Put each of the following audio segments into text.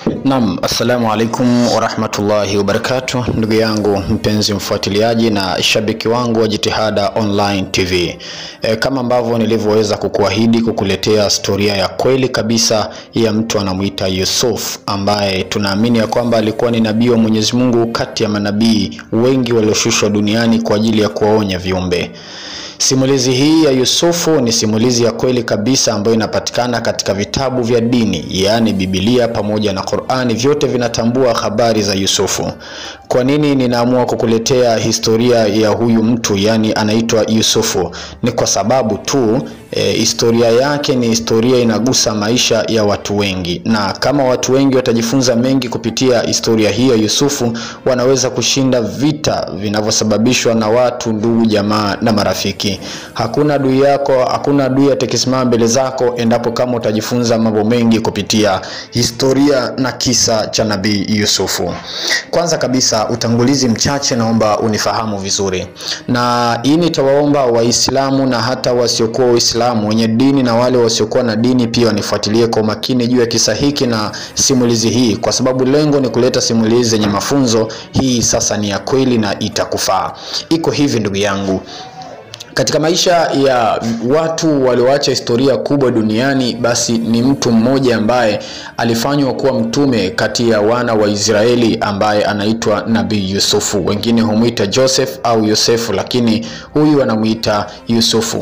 Naam, assalamu alaikum warahmatullahi wabarakatuh, ndugu yangu mpenzi mfuatiliaji na shabiki wangu wa Jitihada Online TV. E, kama ambavyo nilivyoweza kukuahidi kukuletea historia ya kweli kabisa ya mtu anamuita Yusuf ambaye tunaamini ya kwamba alikuwa ni nabii wa Mwenyezi Mungu kati ya manabii wengi walioshushwa duniani kwa ajili ya kuwaonya viumbe. Simulizi hii ya Yusufu ni simulizi ya kweli kabisa ambayo inapatikana katika vitabu vya dini, yaani Biblia pamoja na Qur'ani, vyote vinatambua habari za Yusufu. Kwa nini ninaamua kukuletea historia ya huyu mtu, yaani anaitwa Yusufu? Ni kwa sababu tu e, historia yake ni historia inagusa maisha ya watu wengi, na kama watu wengi watajifunza mengi kupitia historia hii ya Yusufu, wanaweza kushinda vita vinavyosababishwa na watu, ndugu, jamaa na marafiki. Hakuna adui yako, hakuna adui atakisimama mbele zako endapo kama utajifunza mambo mengi kupitia historia na kisa cha nabii Yusufu. Kwanza kabisa, utangulizi mchache, naomba unifahamu vizuri, na hii nitawaomba Waislamu na hata wasiokuwa Waislamu wenye dini na wale wasiokuwa na dini pia wanifuatilie kwa makini juu ya kisa hiki na simulizi hii, kwa sababu lengo ni kuleta simulizi zenye mafunzo. Hii sasa ni ya kweli na itakufaa. Iko hivi ndugu yangu, katika maisha ya watu walioacha historia kubwa duniani, basi ni mtu mmoja ambaye alifanywa kuwa mtume kati ya wana wa Israeli ambaye anaitwa Nabii Yusufu. Wengine humwita Joseph au Yosefu, lakini huyu anamuita Yusufu.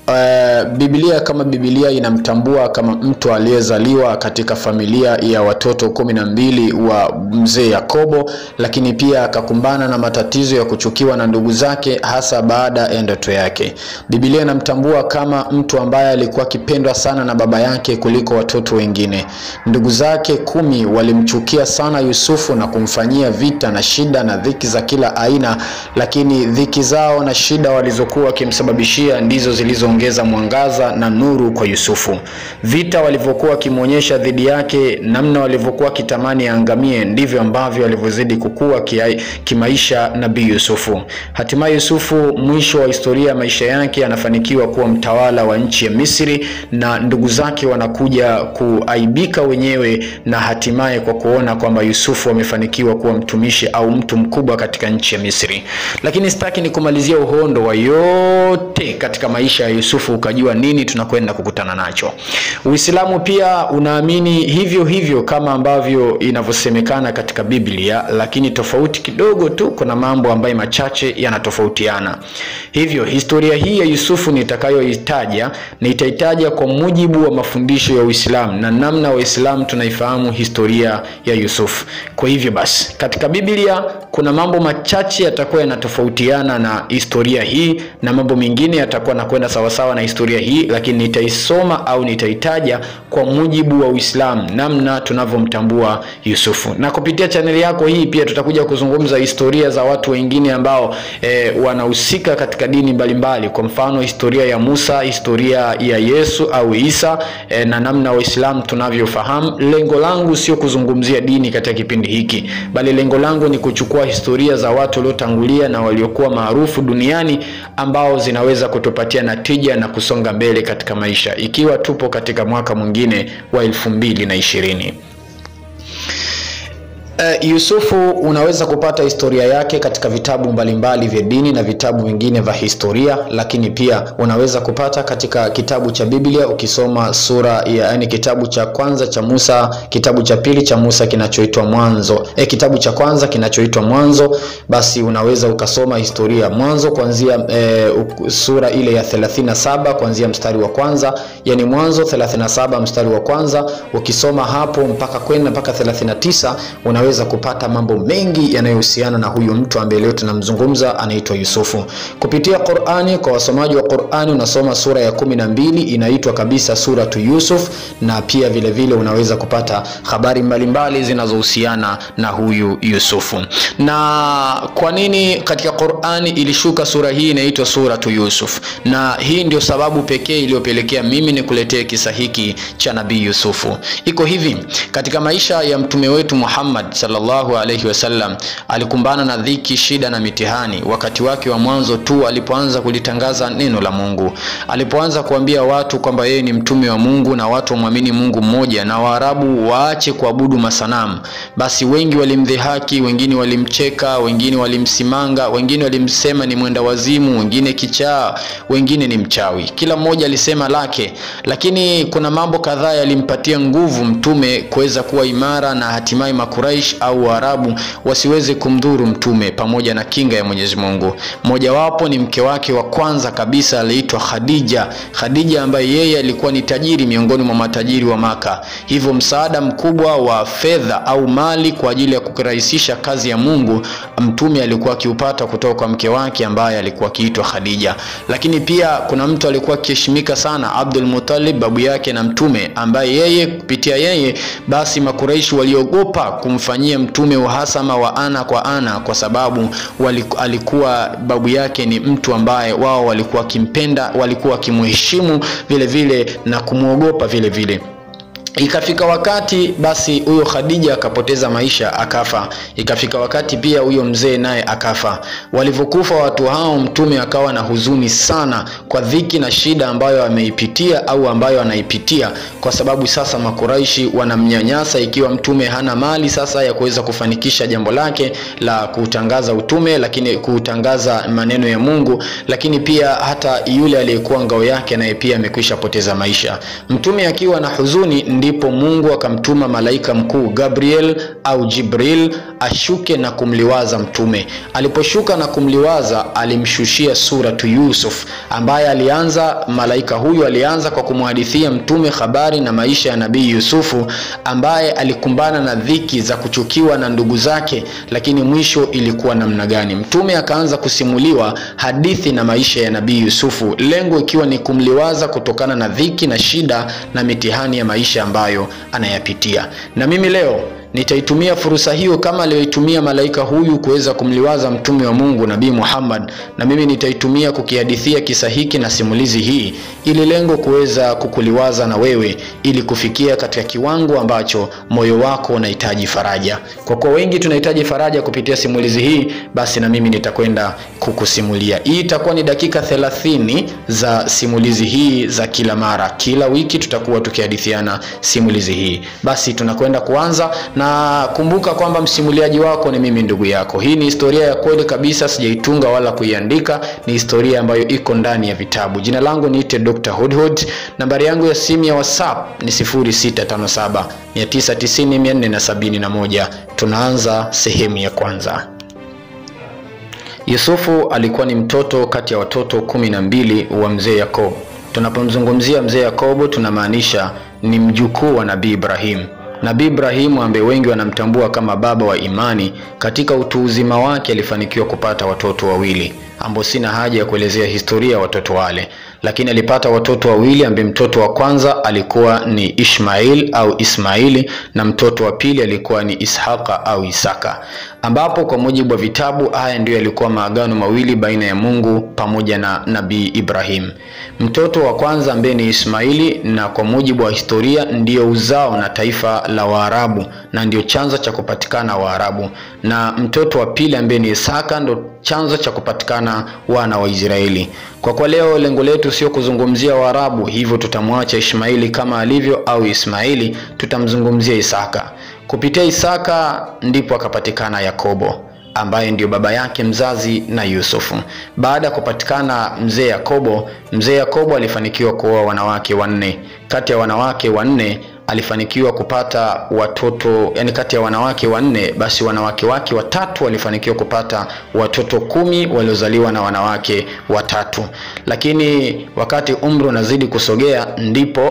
Uh, Biblia kama Biblia inamtambua kama mtu aliyezaliwa katika familia ya watoto kumi na mbili wa mzee Yakobo, lakini pia akakumbana na matatizo ya kuchukiwa na ndugu zake, hasa baada ya ndoto yake. Biblia inamtambua kama mtu ambaye alikuwa akipendwa sana na baba yake kuliko watoto wengine. Ndugu zake kumi walimchukia sana Yusufu na kumfanyia vita na shida na dhiki za kila aina, lakini dhiki zao na shida walizokuwa wakimsababishia ndizo zilizo ongeza mwangaza na nuru kwa Yusufu. Vita walivyokuwa wakimwonyesha dhidi yake, namna walivyokuwa kitamani aangamie, ndivyo ambavyo alivyozidi kukua kia, kimaisha nabii Yusufu. Hatimaye Yusufu, mwisho wa historia ya maisha yake, anafanikiwa kuwa mtawala wa nchi ya Misri, na ndugu zake wanakuja kuaibika wenyewe, na hatimaye kwa kuona kwamba Yusufu amefanikiwa kuwa mtumishi au mtu mkubwa katika nchi ya Misri. Lakini sitaki ni kumalizia uhondo wa yote katika maisha ya Yusufu ukajua nini tunakwenda kukutana nacho. Uislamu pia unaamini hivyo hivyo kama ambavyo inavyosemekana katika Biblia, lakini tofauti kidogo tu, kuna mambo ambayo machache yanatofautiana. Hivyo historia hii ya Yusufu nitakayoitaja nitaitaja kwa mujibu wa mafundisho ya Uislamu na namna Waislamu tunaifahamu historia ya Yusufu. Kwa hivyo basi, katika Biblia kuna mambo machache yatakuwa yanatofautiana na historia hii na mambo mengine yatakuwa nakwenda sawasawa na historia hii, lakini nitaisoma au nitaitaja kwa mujibu wa Uislamu, namna tunavyomtambua Yusufu. Na kupitia chaneli yako hii pia tutakuja kuzungumza historia za watu wengine ambao e, wanahusika katika dini mbalimbali, kwa mfano historia ya Musa, historia ya Yesu au Isa e, na namna Waislamu tunavyofahamu. Lengo langu sio kuzungumzia dini katika kipindi hiki, bali lengo langu ni kuchukua historia za watu waliotangulia na waliokuwa maarufu duniani ambao zinaweza kutupatia natija na kusonga mbele katika maisha ikiwa tupo katika mwaka mwingine wa elfu mbili na ishirini. Uh, Yusufu unaweza kupata historia yake katika vitabu mbalimbali vya dini na vitabu vingine vya historia, lakini pia unaweza kupata katika kitabu cha Biblia ukisoma sura ya yani, kitabu cha kwanza cha Musa, kitabu cha pili cha Musa kinachoitwa Mwanzo, eh, kitabu cha kwanza kinachoitwa Mwanzo, basi unaweza ukasoma historia ya Mwanzo kuanzia eh, sura ile ya 37 kuanzia mstari wa kwanza, yani Mwanzo 37 mstari wa kwanza, ukisoma hapo mpaka kwenda mpaka 39 una weza kupata mambo mengi yanayohusiana na huyu mtu ambaye leo tunamzungumza anaitwa Yusufu. Kupitia Qur'ani, kwa wasomaji wa Qur'ani unasoma sura ya kumi na mbili inaitwa kabisa suratu Yusuf, na pia vile vile unaweza kupata habari mbalimbali zinazohusiana na huyu Yusufu. Na kwa nini katika Qur'ani Qur'ani ilishuka sura hii inaitwa suratu Yusuf, na hii ndio sababu pekee iliyopelekea mimi nikuletee kisa hiki cha Nabii Yusufu. Iko hivi, katika maisha ya mtume wetu Muhammad sallallahu alaihi wasallam alikumbana na dhiki, shida na mitihani wakati wake wa mwanzo tu alipoanza kulitangaza neno la Mungu, alipoanza kuambia watu kwamba yeye ni mtume wa Mungu na watu wamwamini Mungu mmoja na Waarabu waache kuabudu masanamu. Basi wengi walimdhihaki, wengine walimcheka, wengine walimsimanga, wengine walimsema ni mwenda wazimu, wengine kichaa, wengine ni mchawi. Kila mmoja alisema lake, lakini kuna mambo kadhaa yalimpatia nguvu mtume kuweza kuwa imara na hatimaye Makuraish au Waarabu wasiweze kumdhuru mtume pamoja na kinga ya Mwenyezi Mungu. Mojawapo ni mke wake wa kwanza kabisa aliitwa Khadija. Khadija ambaye yeye alikuwa ni tajiri miongoni mwa matajiri wa Maka, hivyo msaada mkubwa wa fedha au mali kwa ajili ya kurahisisha kazi ya Mungu mtume alikuwa akiupata kutoka kwa mke wake ambaye alikuwa akiitwa Khadija. Lakini pia kuna mtu alikuwa akiheshimika sana, Abdul Muttalib, babu yake na mtume, ambaye yeye kupitia yeye basi Makuraishi waliogopa kumfanyia mtume uhasama wa ana kwa ana, kwa sababu waliku, alikuwa babu yake ni mtu ambaye wao walikuwa wakimpenda, walikuwa wakimheshimu vile vile na kumwogopa vile vile. Ikafika wakati basi huyo Khadija akapoteza maisha akafa. Ikafika wakati pia huyo mzee naye akafa. Walivyokufa watu hao, mtume akawa na huzuni sana kwa dhiki na shida ambayo ameipitia au ambayo anaipitia, kwa sababu sasa Makuraishi wanamnyanyasa, ikiwa mtume hana mali sasa ya kuweza kufanikisha jambo lake la kutangaza utume, lakini kutangaza maneno ya Mungu, lakini pia hata yule aliyekuwa ngao yake naye pia amekwisha poteza maisha. Mtume akiwa na huzuni ndipo Mungu akamtuma malaika mkuu Gabriel au Jibril ashuke na kumliwaza mtume. Aliposhuka na kumliwaza, alimshushia suratu Yusuf, ambaye alianza, malaika huyu alianza kwa kumhadithia mtume habari na maisha ya nabii Yusufu, ambaye alikumbana na dhiki za kuchukiwa na ndugu zake, lakini mwisho ilikuwa namna gani? Mtume akaanza kusimuliwa hadithi na maisha ya nabii Yusufu, lengo ikiwa ni kumliwaza kutokana na dhiki na shida na mitihani ya maisha ambayo anayapitia. Na mimi leo nitaitumia fursa hiyo kama aliyoitumia malaika huyu kuweza kumliwaza mtume wa Mungu Nabii Muhammad, na mimi nitaitumia kukihadithia kisa hiki na simulizi hii, ili lengo kuweza kukuliwaza na wewe, ili kufikia katika kiwango ambacho moyo wako unahitaji faraja. Kwa kuwa wengi tunahitaji faraja kupitia simulizi hii, basi na mimi nitakwenda kukusimulia. Hii itakuwa ni dakika thelathini za simulizi hii za kila mara, kila wiki tutakuwa tukihadithiana simulizi hii. Basi tunakwenda kuanza na kumbuka kwamba msimuliaji wako ni mimi ndugu yako. Hii ni historia ya kweli kabisa, sijaitunga wala kuiandika, ni historia ambayo iko ndani ya vitabu. Jina langu niite Dr. Hudhud. Nambari yangu ya simu ya WhatsApp ni 0657 990 471. Tunaanza sehemu ya kwanza. Yusufu alikuwa ni mtoto kati ya watoto kumi na mbili wa mzee Yakobo. Tunapomzungumzia mzee Yakobo tunamaanisha ni mjukuu wa Nabii Ibrahim. Nabii Ibrahimu ambaye wengi wanamtambua kama baba wa imani, katika utu uzima wake alifanikiwa kupata watoto wawili ambao sina haja ya kuelezea historia ya watoto wale, lakini alipata watoto wawili ambaye mtoto wa kwanza alikuwa ni Ishmail au Ismaili na mtoto wa pili alikuwa ni Ishaqa au Isaka, ambapo kwa mujibu wa vitabu haya ndiyo yalikuwa maagano mawili baina ya Mungu pamoja na Nabii Ibrahim. Mtoto wa kwanza ambaye ni Ismaili, na kwa mujibu wa historia ndiyo uzao na taifa la Waarabu na ndio chanzo cha kupatikana Waarabu, na mtoto wa pili ambaye ni Isaka ndo chanzo cha kupatikana wana wa Israeli. Kwa kwa leo lengo letu sio kuzungumzia Waarabu, hivyo tutamwacha Ishmaili kama alivyo au Ismaili, tutamzungumzia Isaka. Kupitia Isaka ndipo akapatikana Yakobo ambaye ndio baba yake mzazi na Yusufu. Baada ya kupatikana mzee Yakobo, mzee Yakobo alifanikiwa kuoa wanawake wanne. Kati ya wanawake wanne alifanikiwa kupata watoto yani, kati ya wanawake wanne basi wanawake wake watatu walifanikiwa kupata watoto kumi waliozaliwa na wanawake watatu. Lakini wakati umri unazidi kusogea, ndipo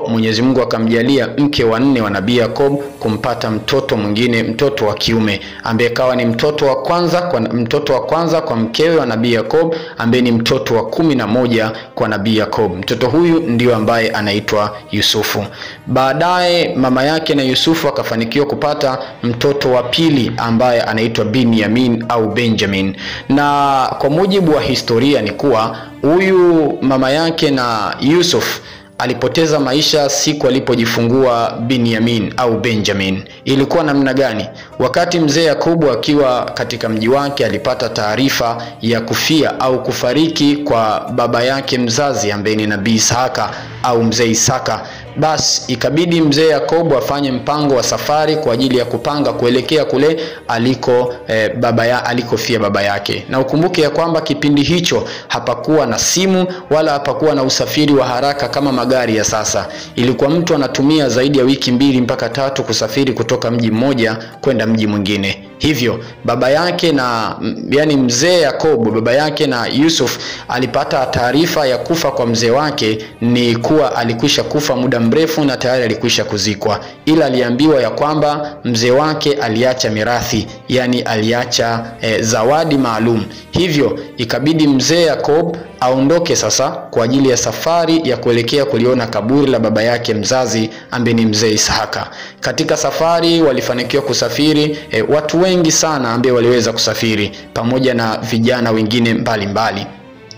Mwenyezi Mungu akamjalia mke wa nne wa Nabii Yakob kumpata mtoto mwingine, mtoto wa kiume ambaye kawa ni mtoto wa kwanza kwa, mtoto wa kwanza kwa mkewe wa Nabii Yakob ambaye ni mtoto wa kumi na moja kwa Nabii Yakob. Mtoto huyu ndio ambaye anaitwa Yusufu. Baadaye mama yake na Yusufu akafanikiwa kupata mtoto wa pili ambaye anaitwa Binyamin au Benjamin, na kwa mujibu wa historia ni kuwa huyu mama yake na Yusuf alipoteza maisha siku alipojifungua Binyamin au Benjamin. Ilikuwa namna gani? Wakati mzee Yakobo akiwa katika mji wake alipata taarifa ya kufia au kufariki kwa baba yake mzazi ambaye ni Nabii Isaka au mzee Isaka. Basi ikabidi mzee Yakobo afanye mpango wa safari kwa ajili ya kupanga kuelekea kule aliko eh, baba ya alikofia baba yake. Na ukumbuke ya kwamba kipindi hicho hapakuwa na simu wala hapakuwa na usafiri wa haraka kama magari ya sasa. Ilikuwa mtu anatumia zaidi ya wiki mbili mpaka tatu kusafiri kutoka mji mmoja kwenda mji mwingine. Hivyo baba yake na yani mzee Yakobo baba yake na Yusuf alipata taarifa ya kufa kwa mzee wake ni kuwa alikwisha kufa muda mrefu na tayari alikwisha kuzikwa, ila aliambiwa ya kwamba mzee wake aliacha mirathi, yani aliacha e, zawadi maalum. Hivyo ikabidi mzee Yakob aondoke sasa kwa ajili ya safari ya kuelekea kuliona kaburi la baba yake mzazi ambaye ni mzee Isaka. Katika safari walifanikiwa kusafiri e, watu wengi sana ambao waliweza kusafiri pamoja na vijana wengine mbalimbali mbali.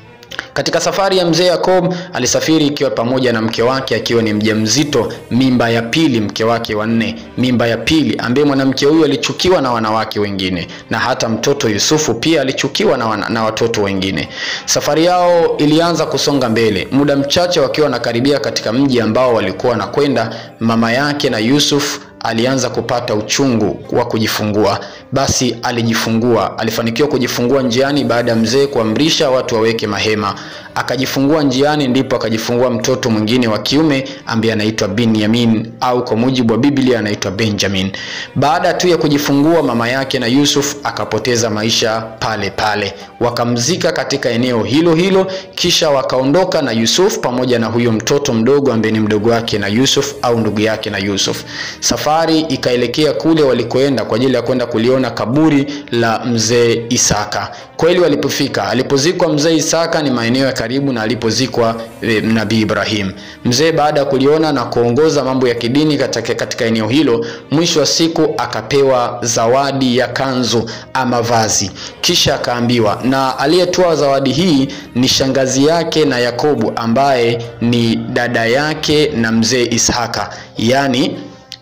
Katika safari ya mzee Yakob alisafiri ikiwa pamoja na mke wake akiwa ni mjamzito, mimba ya pili, mke wake wa nne, mimba ya pili, ambaye mwanamke huyu alichukiwa na wanawake wengine, na hata mtoto Yusufu pia alichukiwa na, wana, na watoto wengine. Safari yao ilianza kusonga mbele. Muda mchache wakiwa wanakaribia katika mji ambao walikuwa wanakwenda, mama yake na Yusuf alianza kupata uchungu wa kujifungua. Basi alijifungua, alifanikiwa kujifungua njiani baada ya mzee kuamrisha watu waweke mahema. Akajifungua njiani, ndipo akajifungua mtoto mwingine wa kiume ambaye anaitwa Binyamin au kwa mujibu wa Biblia anaitwa Benjamin. Baada tu ya kujifungua, mama yake na Yusuf akapoteza maisha pale pale, wakamzika katika eneo hilo hilo, kisha wakaondoka na Yusuf pamoja na huyo mtoto mdogo ambaye ni mdogo wake na Yusuf au ndugu yake na Yusuf. Safari ikaelekea kule walikoenda kwa ajili ya kwenda kuliona kaburi la mzee Isaka. Kweli walipofika, alipozikwa mzee Isaka ni maeneo ya karibu na alipozikwa e, Nabii Ibrahim. Mzee baada ya kuliona na kuongoza mambo ya kidini katika, katika eneo hilo, mwisho wa siku akapewa zawadi ya kanzu ama vazi, kisha akaambiwa, na aliyetoa zawadi hii ni shangazi yake na Yakobo ambaye ni dada yake na mzee Ishaka, yaani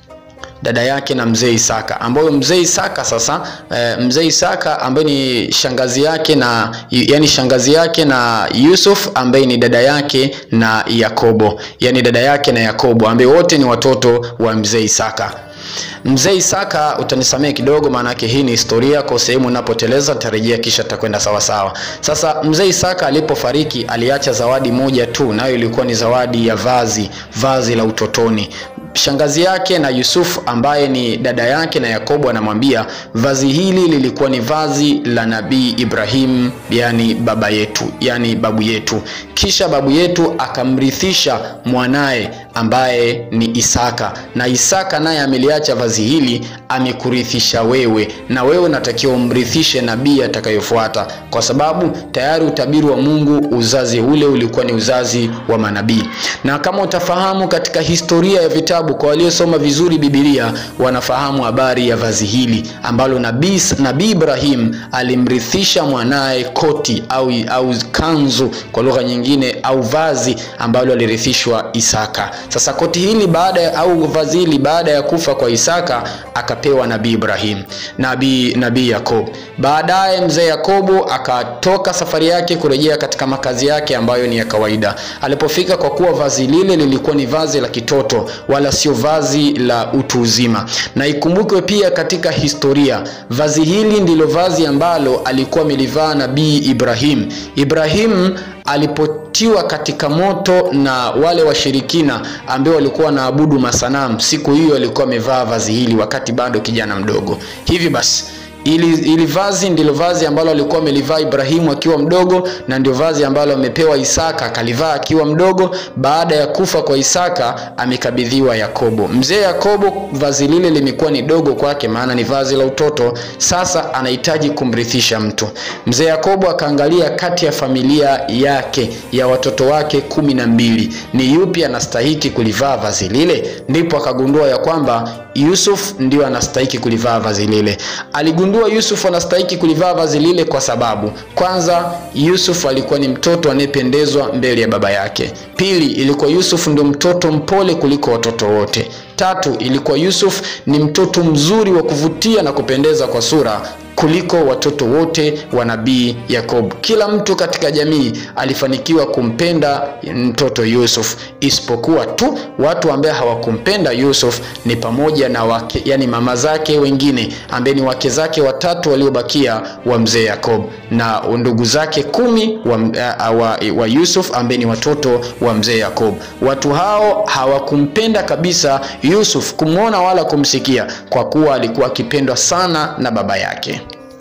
dada yake na mzee Isaka, ambayo mzee Isaka sasa e, mzee Isaka ambaye ni shangazi yake na yani shangazi yake na Yusuf ambaye ni dada yake na Yakobo, yani dada yake na Yakobo ambaye wote ni watoto wa mzee Isaka. Mzee Isaka, utanisamehe kidogo, maanake hii ni historia, kwa sehemu unapoteleza nitarejea, kisha tutakwenda sawa sawa. Sasa mzee Isaka alipofariki aliacha zawadi moja tu, nayo ilikuwa ni zawadi ya vazi, vazi la utotoni shangazi yake na Yusuf ambaye ni dada yake na Yakobo anamwambia vazi hili lilikuwa ni vazi la Nabii Ibrahim, yani baba yetu, yani babu yetu. Kisha babu yetu akamrithisha mwanaye ambaye ni Isaka, na Isaka naye ameliacha vazi hili, amekurithisha wewe, na wewe unatakiwa umrithishe nabii atakayofuata, kwa sababu tayari utabiri wa Mungu, uzazi ule ulikuwa ni uzazi wa manabii. Na kama utafahamu katika historia ya vitabu, kwa waliosoma vizuri Biblia wanafahamu habari ya vazi hili ambalo nabii nabii Ibrahim alimrithisha mwanaye koti au, au kanzu kwa lugha nyingine, au vazi ambalo alirithishwa Isaka. Sasa koti hili baada au vazi hili baada ya kufa kwa Isaka akapewa nabii Ibrahim, nabii nabii Yakobo. Baadaye mzee Yakobo akatoka safari yake kurejea katika makazi yake ambayo ni ya kawaida. Alipofika, kwa kuwa vazi lile lilikuwa ni vazi la kitoto wala sio vazi la utu uzima, na ikumbukwe pia katika historia vazi hili ndilo vazi ambalo alikuwa amelivaa nabii Ibrahim. Ibrahim alipotiwa katika moto na wale washirikina ambao walikuwa wanaabudu masanamu, siku hiyo alikuwa amevaa vazi hili wakati bado kijana mdogo. Hivi basi ili, ili vazi ndilo vazi ambalo alikuwa amelivaa Ibrahimu akiwa mdogo na ndio vazi ambalo amepewa Isaka akalivaa akiwa mdogo. Baada ya kufa kwa Isaka amekabidhiwa Yakobo. Mzee Yakobo vazi lile limekuwa ni dogo kwake, maana ni vazi la utoto. Sasa anahitaji kumrithisha mtu. Mzee Yakobo akaangalia kati ya familia yake ya watoto wake kumi na mbili ni yupi anastahiki kulivaa vazi lile, ndipo akagundua ya kwamba Yusuf ndio anastahiki kulivaa vazi lile. Aligundua Yusuf anastahiki kulivaa vazi lile kwa sababu kwanza, Yusuf alikuwa ni mtoto anayependezwa mbele ya baba yake. Pili, ilikuwa Yusuf ndio mtoto mpole kuliko watoto wote. Tatu, ilikuwa Yusuf ni mtoto mzuri wa kuvutia na kupendeza kwa sura kuliko watoto wote wa nabii Yakobo. Kila mtu katika jamii alifanikiwa kumpenda mtoto Yusuf, isipokuwa tu watu ambao hawakumpenda Yusuf ni pamoja na wake, yani mama zake wengine ambaye ni wake zake watatu waliobakia wa mzee Yakobo na ndugu zake kumi wa, wa, wa Yusuf ambaye ni watoto wa mzee Yakobo. Watu hao hawakumpenda kabisa Yusuf, kumwona wala kumsikia, kwa kuwa alikuwa akipendwa sana na baba yake.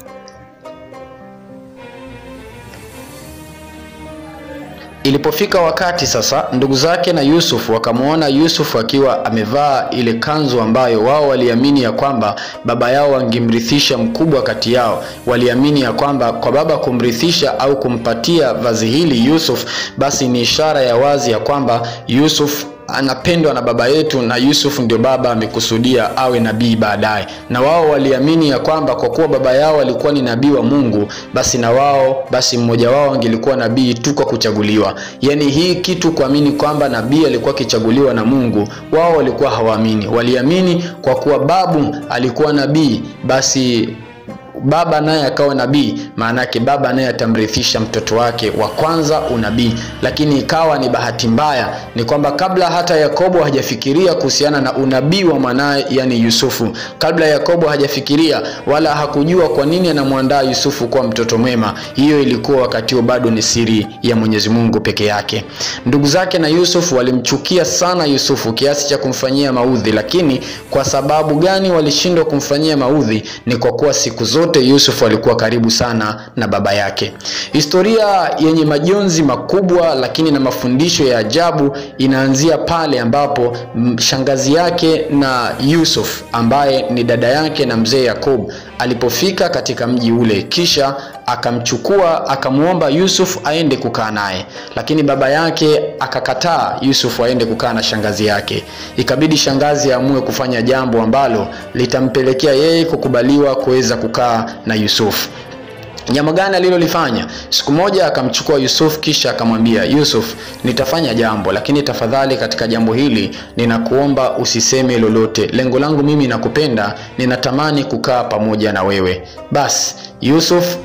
Ilipofika wakati sasa, ndugu zake na Yusuf wakamwona Yusuf akiwa amevaa ile kanzu ambayo wao waliamini ya kwamba baba yao wangemrithisha mkubwa kati yao. Waliamini ya kwamba kwa baba kumrithisha au kumpatia vazi hili Yusuf, basi ni ishara ya wazi ya kwamba Yusuf anapendwa na baba yetu na Yusuf ndio baba amekusudia awe nabii baadaye. Na wao waliamini ya kwamba kwa kuwa baba yao alikuwa ni nabii wa Mungu, basi na wao basi mmoja wao angelikuwa nabii tu kwa kuchaguliwa. Yaani hii kitu kuamini kwamba nabii alikuwa akichaguliwa na Mungu, wao walikuwa hawaamini. Waliamini kwa kuwa babu alikuwa nabii, basi baba naye akawa nabii, maana yake baba naye atamrithisha mtoto wake wa kwanza unabii. Lakini ikawa ni bahati mbaya, ni kwamba kabla hata Yakobo hajafikiria kuhusiana na unabii wa mwanaye, yani Yusufu, kabla Yakobo hajafikiria wala hakujua kwa nini anamwandaa Yusufu kuwa mtoto mwema, hiyo ilikuwa wakati huo bado ni siri ya Mwenyezi Mungu peke yake. Ndugu zake na Yusufu walimchukia sana Yusufu kiasi cha kumfanyia maudhi, lakini kwa sababu gani walishindwa kumfanyia maudhi? Ni kwa kuwa siku zote Yusuf alikuwa karibu sana na baba yake. Historia yenye majonzi makubwa lakini na mafundisho ya ajabu inaanzia pale ambapo shangazi yake na Yusuf ambaye ni dada yake na mzee Yakob alipofika katika mji ule, kisha akamchukua akamwomba Yusuf aende kukaa naye, lakini baba yake akakataa Yusuf aende kukaa na shangazi yake. Ikabidi shangazi aamue kufanya jambo ambalo litampelekea yeye kukubaliwa kuweza kukaa na Yusuf. Jambo gani alilolifanya? Siku moja akamchukua Yusuf kisha akamwambia Yusuf, nitafanya jambo lakini tafadhali, katika jambo hili ninakuomba usiseme lolote. Lengo langu mimi nakupenda, ninatamani kukaa pamoja na wewe. Basi Yusuf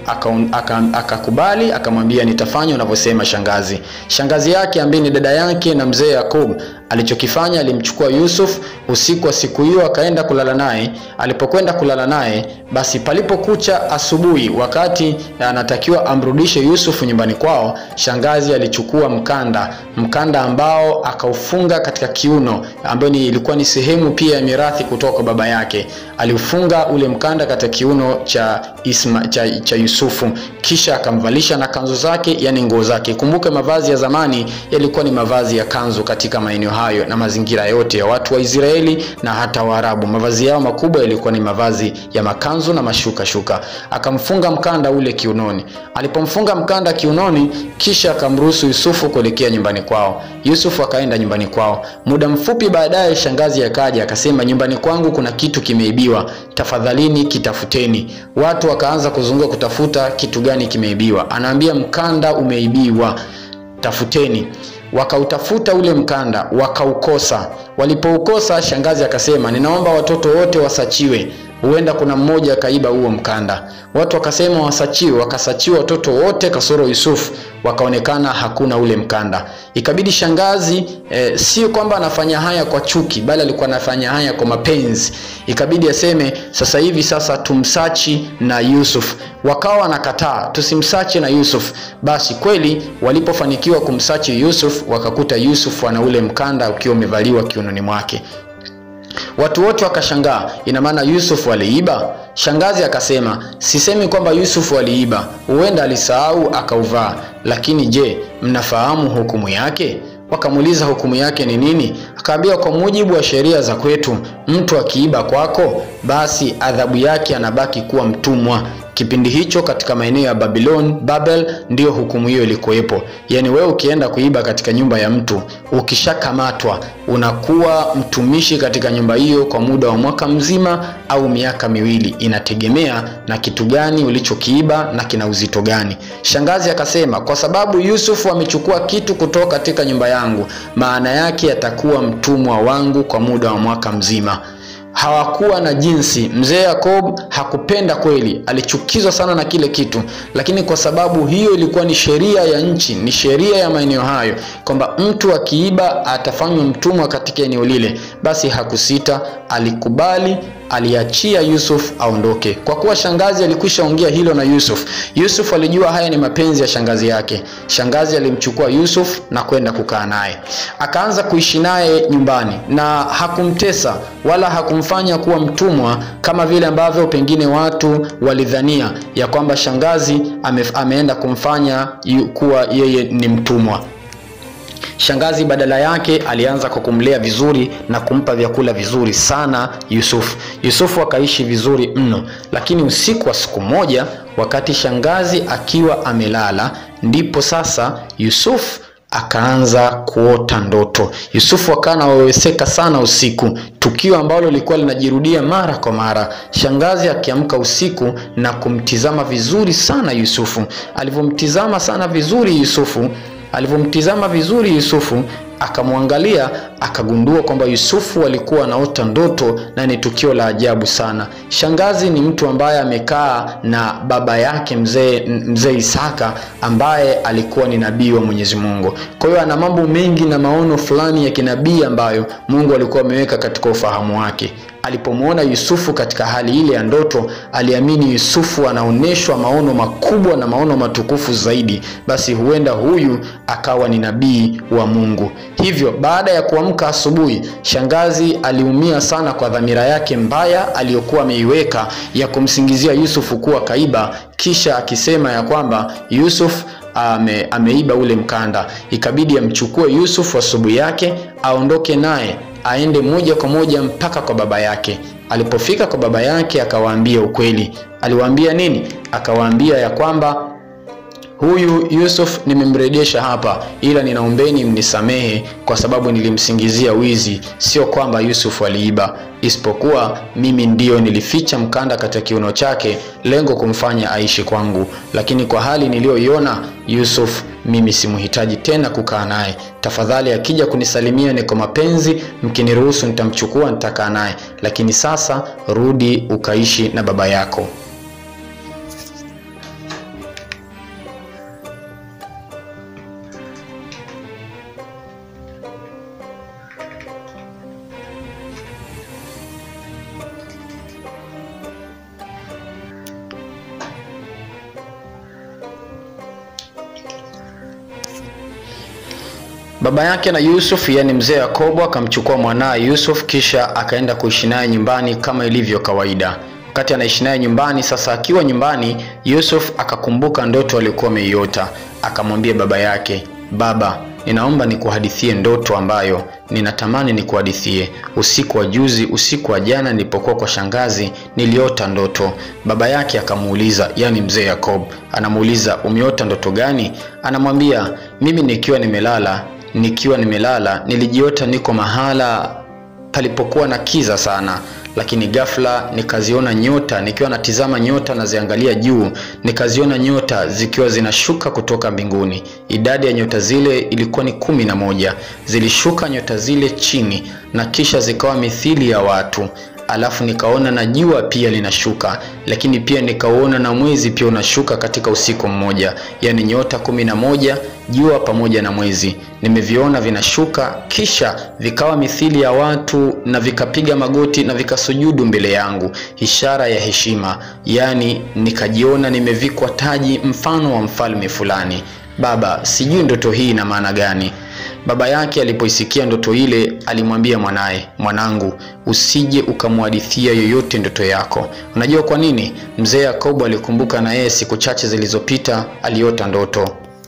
akakubali aka, aka akamwambia nitafanya unavyosema shangazi. Shangazi yake ambaye ni dada yake na mzee Yakub alichokifanya alimchukua Yusuf usiku wa siku hiyo akaenda kulala naye. Alipokwenda kulala naye, basi palipokucha asubuhi, wakati anatakiwa amrudishe Yusuf nyumbani kwao, shangazi alichukua mkanda, mkanda ambao akaufunga katika kiuno, ambayo ni ilikuwa ni sehemu pia ya mirathi kutoka kwa baba yake. Aliufunga ule mkanda katika kiuno cha Isma, cha, cha Yusufu, kisha akamvalisha na kanzu zake, yani nguo zake. Kumbuke mavazi ya zamani yalikuwa ni mavazi ya kanzu katika maeneo hayo na mazingira yote ya watu wa Israeli na hata Waarabu. Mavazi yao makubwa yalikuwa ni mavazi ya makanzu na mashuka shuka. Akamfunga mkanda ule kiunoni. Alipomfunga mkanda kiunoni, kisha akamruhusu Yusufu kuelekea nyumbani kwao. Yusufu akaenda nyumbani kwao. Muda mfupi baadaye, shangazi akaja akasema, nyumbani kwangu kuna kitu kimeibiwa, tafadhalini kitafuteni. Watu wakaanza kuzunguka kutafuta kitu gani kimeibiwa. Anaambia mkanda umeibiwa, tafuteni wakautafuta ule mkanda wakaukosa. Walipoukosa, shangazi akasema, ninaomba watoto wote wasachiwe, huenda kuna mmoja akaiba huo mkanda. Watu wakasema wasachiwe, wakasachiwa watoto wote kasoro Yusufu, wakaonekana hakuna ule mkanda. Ikabidi shangazi eh, sio kwamba anafanya haya kwa chuki, bali alikuwa anafanya haya kwa mapenzi. Ikabidi aseme sasa hivi sasa tumsachi na Yusuf. Wakawa wanakataa tusimsachi na Yusuf. Basi kweli walipofanikiwa kumsachi Yusuf, wakakuta Yusuf ana ule mkanda ukiwa umevaliwa kiunoni mwake. Watu wote wakashangaa, ina maana Yusuf aliiba? Shangazi akasema, sisemi kwamba Yusuf aliiba, huenda alisahau akauvaa, lakini je, mnafahamu hukumu yake? Wakamuuliza hukumu yake ni nini? Akaambia, kwa mujibu wa sheria za kwetu, mtu akiiba kwako, basi adhabu yake anabaki kuwa mtumwa. Kipindi hicho katika maeneo ya Babylon, Babel, ndiyo hukumu hiyo ilikuwepo. Yaani wewe ukienda kuiba katika nyumba ya mtu, ukishakamatwa unakuwa mtumishi katika nyumba hiyo kwa muda wa mwaka mzima au miaka miwili, inategemea na kitu gani ulichokiiba na kina uzito gani. Shangazi akasema, kwa sababu Yusufu amechukua kitu kutoka katika nyumba yangu, maana yake atakuwa mtumwa wangu kwa muda wa mwaka mzima. Hawakuwa na jinsi. Mzee Yakob hakupenda kweli, alichukizwa sana na kile kitu, lakini kwa sababu hiyo ilikuwa ni sheria ya nchi, ni sheria ya maeneo hayo, kwamba mtu akiiba atafanywa mtumwa katika eneo lile, basi hakusita, alikubali aliachia Yusuf aondoke. Kwa kuwa shangazi alikwisha ongea hilo na Yusuf, Yusuf alijua haya ni mapenzi ya shangazi yake. Shangazi alimchukua Yusuf na kwenda kukaa naye, akaanza kuishi naye nyumbani, na hakumtesa wala hakumfanya kuwa mtumwa kama vile ambavyo pengine watu walidhania ya kwamba shangazi ame, ameenda kumfanya yu, kuwa yeye ni mtumwa. Shangazi badala yake alianza kwa kumlea vizuri na kumpa vyakula vizuri sana Yusufu. Yusufu akaishi vizuri mno, lakini usiku wa siku moja, wakati shangazi akiwa amelala, ndipo sasa Yusufu akaanza kuota ndoto. Yusufu akawa anaweweseka sana usiku, tukio ambalo lilikuwa linajirudia mara kwa mara. Shangazi akiamka usiku na kumtizama vizuri sana Yusufu. Alivyomtizama sana vizuri Yusufu alivyomtizama vizuri Yusufu akamwangalia akagundua kwamba Yusufu alikuwa anaota ndoto na ni tukio la ajabu sana. Shangazi ni mtu ambaye amekaa na baba yake mzee mzee Isaka ambaye alikuwa ni nabii wa Mwenyezi Mungu. Kwa hiyo ana mambo mengi na maono fulani ya kinabii ambayo Mungu alikuwa ameweka katika ufahamu wake. Alipomwona Yusufu katika hali ile ya ndoto, aliamini Yusufu anaonyeshwa maono makubwa na maono matukufu zaidi, basi huenda huyu akawa ni nabii wa Mungu. Hivyo baada ya kuamka asubuhi, shangazi aliumia sana kwa dhamira yake mbaya aliyokuwa ameiweka ya kumsingizia Yusufu kuwa kaiba, kisha akisema ya kwamba Yusuf ame, ameiba ule mkanda. Ikabidi amchukue Yusuf asubuhi yake aondoke naye aende moja kwa moja mpaka kwa baba yake. Alipofika kwa baba yake, akawaambia ukweli. Aliwaambia nini? Akawaambia ya kwamba huyu Yusuf nimemrejesha hapa, ila ninaombeni mnisamehe kwa sababu nilimsingizia wizi. Sio kwamba Yusuf aliiba, isipokuwa mimi ndiyo nilificha mkanda katika kiuno chake, lengo kumfanya aishi kwangu. Lakini kwa hali niliyoiona Yusuf, mimi simhitaji tena kukaa naye. Tafadhali akija kunisalimia ni kwa mapenzi, mkiniruhusu nitamchukua, nitakaa naye, lakini sasa rudi ukaishi na baba yako. Baba yake na Yusuf, yani mzee Yakobo, akamchukua mwanaye Yusuf kisha akaenda kuishi naye nyumbani kama ilivyo kawaida. Wakati anaishi naye nyumbani, sasa akiwa nyumbani, Yusuf akakumbuka ndoto aliyokuwa ameiota. Akamwambia baba yake, baba, ninaomba nikuhadithie ndoto ambayo ninatamani nikuhadithie. Usiku wa juzi, usiku wa jana, nilipokuwa kwa shangazi, niliota ndoto. Baba yake akamuuliza, yani mzee Yakob anamuuliza, umeota ndoto gani? Anamwambia, mimi nikiwa nimelala nikiwa nimelala nilijiota niko mahala palipokuwa na kiza sana, lakini ghafla nikaziona nyota. Nikiwa natizama nyota naziangalia juu, nikaziona nyota zikiwa zinashuka kutoka mbinguni. Idadi ya nyota zile ilikuwa ni kumi na moja. Zilishuka nyota zile chini na kisha zikawa mithili ya watu alafu nikaona na jua pia linashuka, lakini pia nikauona na mwezi pia unashuka katika usiku mmoja, yaani nyota kumi na moja, jua pamoja na mwezi nimeviona vinashuka, kisha vikawa mithili ya watu na vikapiga magoti na vikasujudu mbele yangu, ishara ya heshima, yaani nikajiona nimevikwa taji mfano wa mfalme fulani. Baba, sijui ndoto hii ina maana gani? baba yake alipoisikia ndoto ile alimwambia mwanaye, mwanangu, usije ukamhadithia yoyote ndoto yako. Unajua kwa nini? Mzee Yakobo alikumbuka na yeye siku chache zilizopita aliota ndoto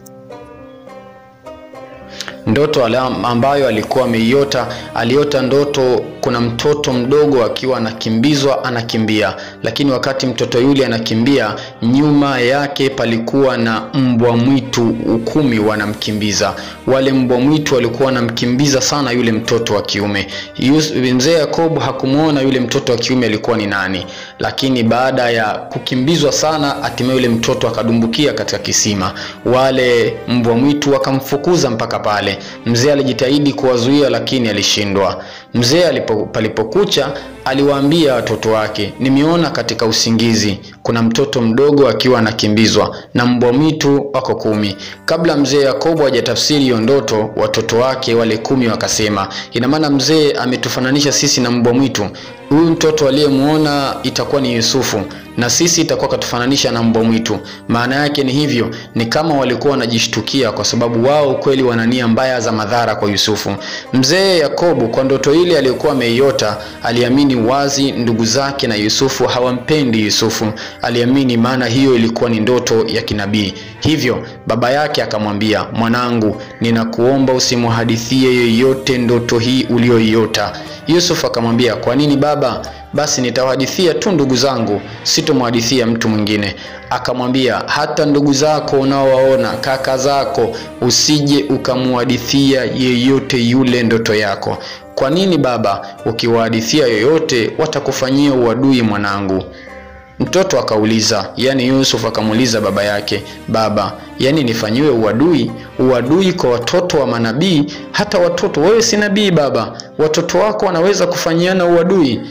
ndoto ambayo alikuwa ameiota. Aliota ndoto kuna mtoto mdogo akiwa anakimbizwa, anakimbia, lakini wakati mtoto yule anakimbia, nyuma yake palikuwa na mbwa mwitu kumi wanamkimbiza. Wale mbwa mwitu walikuwa wanamkimbiza sana yule mtoto wa kiume. Mzee Yakobo hakumwona yule mtoto wa kiume alikuwa ni nani, lakini baada ya kukimbizwa sana, hatimaye yule mtoto akadumbukia katika kisima. Wale mbwa mwitu wakamfukuza mpaka pale. Mzee alijitahidi kuwazuia lakini alishindwa. Mzee palipokucha aliwaambia watoto wake, nimeona katika usingizi kuna mtoto mdogo akiwa anakimbizwa na mbwa mwitu wako kumi. Kabla mzee Yakobo hajatafsiri hiyo ndoto, watoto wake wale kumi wakasema, ina maana mzee ametufananisha sisi na mbwa mwitu. Huyu mtoto aliyemwona itakuwa ni Yusufu na sisi itakuwa katufananisha na mbwa mwitu. Maana yake ni hivyo, ni kama walikuwa wanajishtukia, kwa sababu wao kweli wana nia mbaya za madhara kwa Yusufu. Mzee Yakobo kwa ndoto ile aliyokuwa ameiota, aliamini wazi ndugu zake na Yusufu hawampendi Yusufu. Aliamini, maana hiyo ilikuwa ni ndoto ya kinabii. Hivyo baba yake akamwambia, mwanangu, ninakuomba usimhadithie yeyote ndoto hii uliyoiota. Yusuf akamwambia, kwa nini baba? Basi nitawahadithia tu ndugu zangu, sitomhadithia mtu mwingine. Akamwambia, hata ndugu zako unaowaona, kaka zako, usije ukamhadithia yeyote yule ndoto yako. Kwa nini baba? Ukiwahadithia yoyote watakufanyia uadui mwanangu. Mtoto akauliza, yani Yusuf akamuuliza baba yake, baba, yani nifanyiwe uadui? Uadui kwa watoto wa manabii? Hata watoto, wewe si nabii baba, watoto wako wanaweza kufanyiana uadui?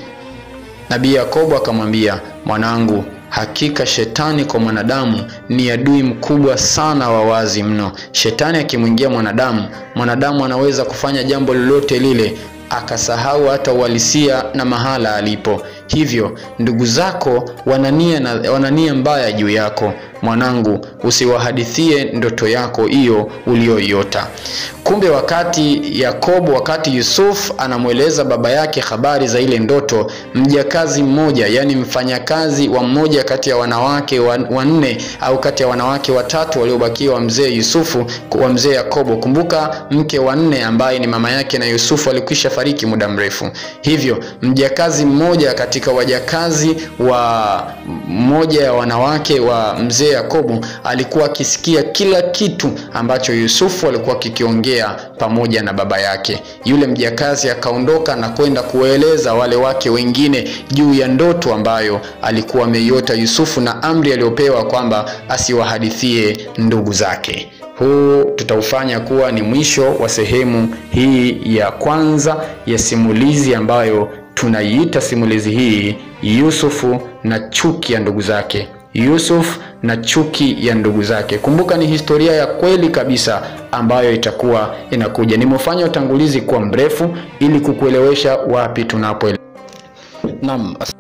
Nabii Yakobo akamwambia, mwanangu, hakika shetani kwa mwanadamu ni adui mkubwa sana wa wazi mno. Shetani akimwingia mwanadamu, mwanadamu anaweza kufanya jambo lolote lile akasahau hata uhalisia na mahala alipo. Hivyo ndugu zako wanania na wanania mbaya juu yako. Mwanangu, usiwahadithie ndoto yako hiyo uliyoiota. Kumbe wakati Yakobo, wakati Yusuf anamweleza baba yake habari za ile ndoto, mjakazi mmoja, yani mfanyakazi wa mmoja kati ya wanawake wanne au kati ya wanawake watatu waliobakia wa mzee Yusufu, wa mzee Yakobo. Kumbuka mke wa nne ambaye ni mama yake na Yusufu alikwisha fariki muda mrefu. Hivyo mjakazi mmoja katika wajakazi wa mmoja ya wanawake wa mzee Yakobo alikuwa akisikia kila kitu ambacho Yusufu alikuwa kikiongea pamoja na baba yake. Yule mjakazi akaondoka na kwenda kuwaeleza wale wake wengine juu ya ndoto ambayo alikuwa ameiota Yusufu na amri aliyopewa kwamba asiwahadithie ndugu zake. Huu tutaufanya kuwa ni mwisho wa sehemu hii ya kwanza ya simulizi ambayo tunaiita simulizi hii Yusufu na chuki ya ndugu zake. Yusuf na chuki ya ndugu zake. Kumbuka ni historia ya kweli kabisa ambayo itakuwa inakuja. Nimefanya utangulizi kuwa mrefu ili kukuelewesha wapi tunapoelekea. Naam.